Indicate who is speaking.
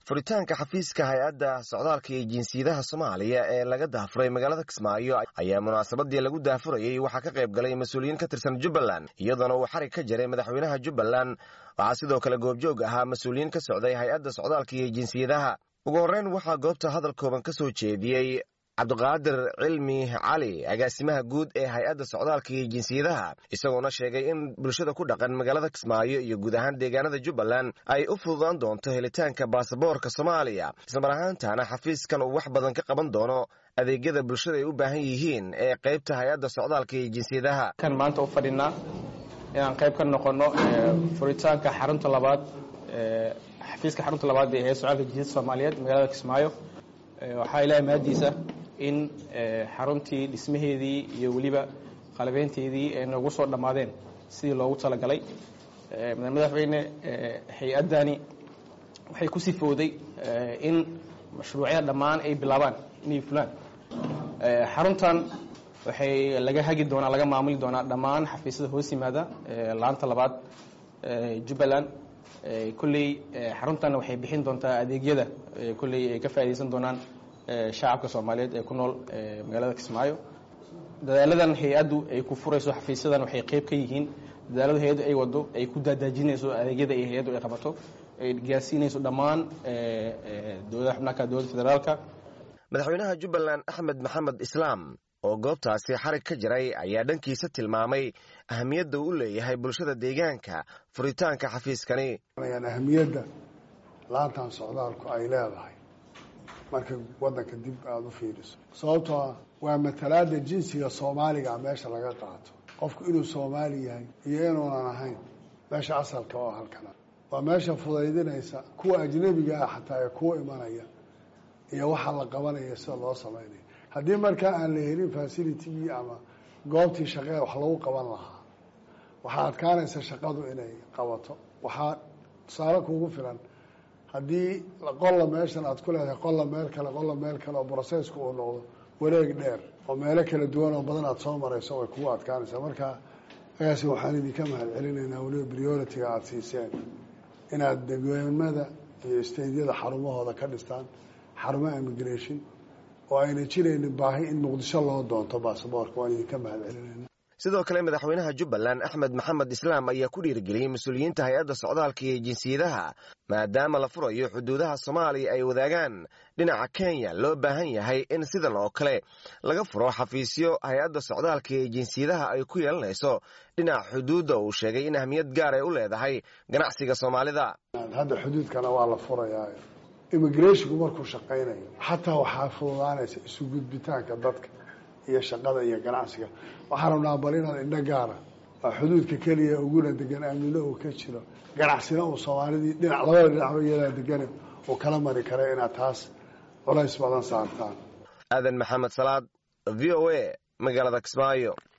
Speaker 1: furitaanka xafiiska hay-adda socdaalka iyo jinsiyadaha soomaaliya ee laga daafuray magaalada kismaayo ayaa munaasabadii lagu daafurayey waxaa ka qayb galay mas-uuliyiin ka tirsan jubbaland iyadoona uu xarig ka jaray madaxweynaha jubbaland waxaa sidoo kale goobjoog ahaa mas-uuliyiin ka socday hay-adda socdaalka iyo jinsiyadaha ugu horreyn waxaa goobta hadal kooban ka soo jeediyey cabdiqaadir cilmi cali agaasimaha guud ee hay-adda socdaalka iyo jinsiyadaha isagoona sheegay in bulshada ku dhaqan magaalada kismaayo iyo guud ahaan deegaanada jubbaland ay u fududaan doonto helitaanka baasaboorka soomaaliya ismar ahaantaana xafiiskan uu wax badan ka qaban doono adeegyada bulshada ay u baahan yihiin ee qaybta hay-adda socdaalka iyo jinsiyadaha
Speaker 2: kan maanta u fadhinaa inaan qayb ka noqono furitaanka xarunta labaad xafiiska xarunta labaad ee hay-adda socdaalka jinsiyada soomaaliyeed magaalada kismaayo waxaa ilaahay mahadiisa in xaruntii dhismaheedii iyo weliba qalabeynteedii ay noogu soo dhammaadeen sidii loogu talagalay madaxweyne hay-addani waxay ku sifooday in mashruucyada dhammaan ay bilaabaan inay fulaan xaruntan waxay laga hagi doonaa laga maamuli doonaa dhammaan xafiisyada hoos yimaada laanta labaad jubbaland kolley xaruntan waxay bixin doontaa adeegyada kolley ay ka faaidaysan doonaan shacabka soomaaliyeed ee ku nool magaalada kismaayo dadaaladan hay-addu ay ku furayso xafiisyadan waxay qayb ka yihiin dadaaladu hay-addu ay wado ay ku daadaajinayso adeegyada ay hay-addu ay qabato ay gaarsiinayso dhammaan dowlada xubnaaka dowladda federaalka
Speaker 1: madaxweynaha jubbaland axmed maxamed islaam oo goobtaasi xarig ka jiray ayaa dhankiisa tilmaamay ahamiyadda uu leeyahay bulshada deegaanka furitaanka xafiiskani
Speaker 3: ahamiyadda laantan socdaalku ay leedahay marka waddanka dib aada u fiiriso sababtoo ah waa matalaada jinsiga soomaaliga meesha laga qaato qofku inuu soomaali yahay iyo inuunan ahayn meesha asalka oo halkana waa meesha fudaydinaysa kuwa ajnabiga ah xataa ee kuwa imanaya iyo waxa la qabanaya sida loo samaynayo haddii markaa aan la helin facilitigii ama goobtii shaqee wax lagu qaban lahaa waxaa adkaanaysa shaqadu inay qabato waxaa tusaale kuugu filan haddii qolla meeshan aad ku leedahay qolla meel kale qolla meel kale oo brocesska uu noqdo wareeg dheer oo meelo kala duwan oo badan aad soo marayso way kugu adkaanaysaa marka agaasi waxaan idinka mahad celinaynaa weliba priority-ga aada siiseen inaad degweemada iyo staydyada xarumahooda ka dhistaan xarumaha immigration oo ayna jiraynin baahi in muqdisho loo doonto baasaboorka waan idinka mahad celinayna
Speaker 1: sidoo kale madaxweynaha jubbaland axmed maxamed islaam ayaa ku dhiirigeliyey mas-uuliyiinta hay-adda socdaalka iyo jinsiyadaha maadaama la furayo xuduudaha soomaaliya ay wadaagaan dhinaca kenya loo baahan yahay in sidan oo kale laga furo xafiisyo hay-adda socdaalka iyo jinsiyadaha ay ku yeelanayso dhinaca xuduudda uu sheegay in ahmiyad gaar ay u leedahay ganacsiga soomaalida
Speaker 3: hadda xuduudkana waa la furayaa immigrationku markuu shaqaynayo xataa waxaa fududaanaysa isu gudbitaanka dadka iyo shaqada iyo ganacsiga waxaan rabnaa bal inaad indho gaara waa xuduudka keliya uguna degan aamino uu ka jiro ganacsina uu soomaalidii dhinac labada dhinacba iyadaa degane uu kala mari kara inaad taas culays badan saartaan
Speaker 1: aadan maxamed salaad v o a magaalada kismaayo